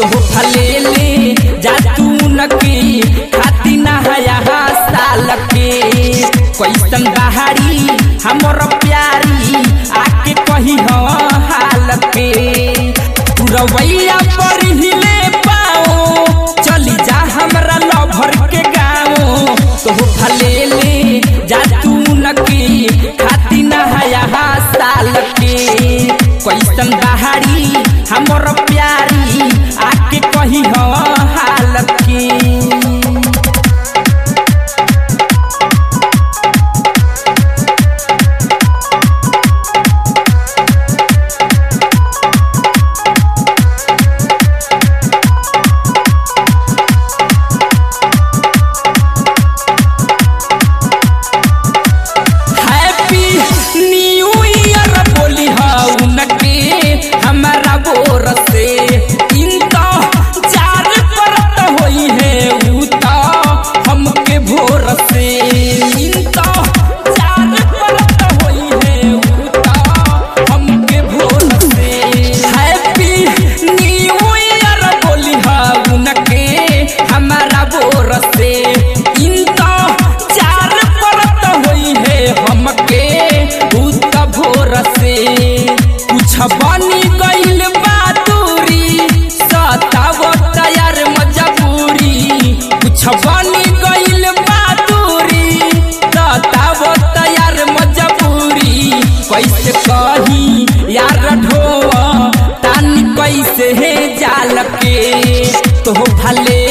तो भले ले जा तू नकी खाती नहाया साल के कैसन बहारी हमर प्यारी आके कही हो हाल के पुरवैया पर हिले पाओ चली जा हमरा लभर के गाँव तो भले ले जा तू नकी खाती नहाया साल के कैसन बहारी हमर प्यारी आके कही हो हाल के हैप्पी न्यू ईयर बोली उनके हमारा बोर से इनका चार परत होई है ऊ तो हमके भोर से इनका चार परत होई है ऊ तो हमके भोर से हैप्पी न्यू ईयर बोली उनके हमारा बोर से इनका चार परत होई है हमके भूत भोर से कुछ बनी गइल बादूरी सताव तैयार मजबूरी कुछ बनी गइल बादूरी सताव तैयार मजबूरी कैसे कही यार ढोआ तानी कैसे है जाल के तो भले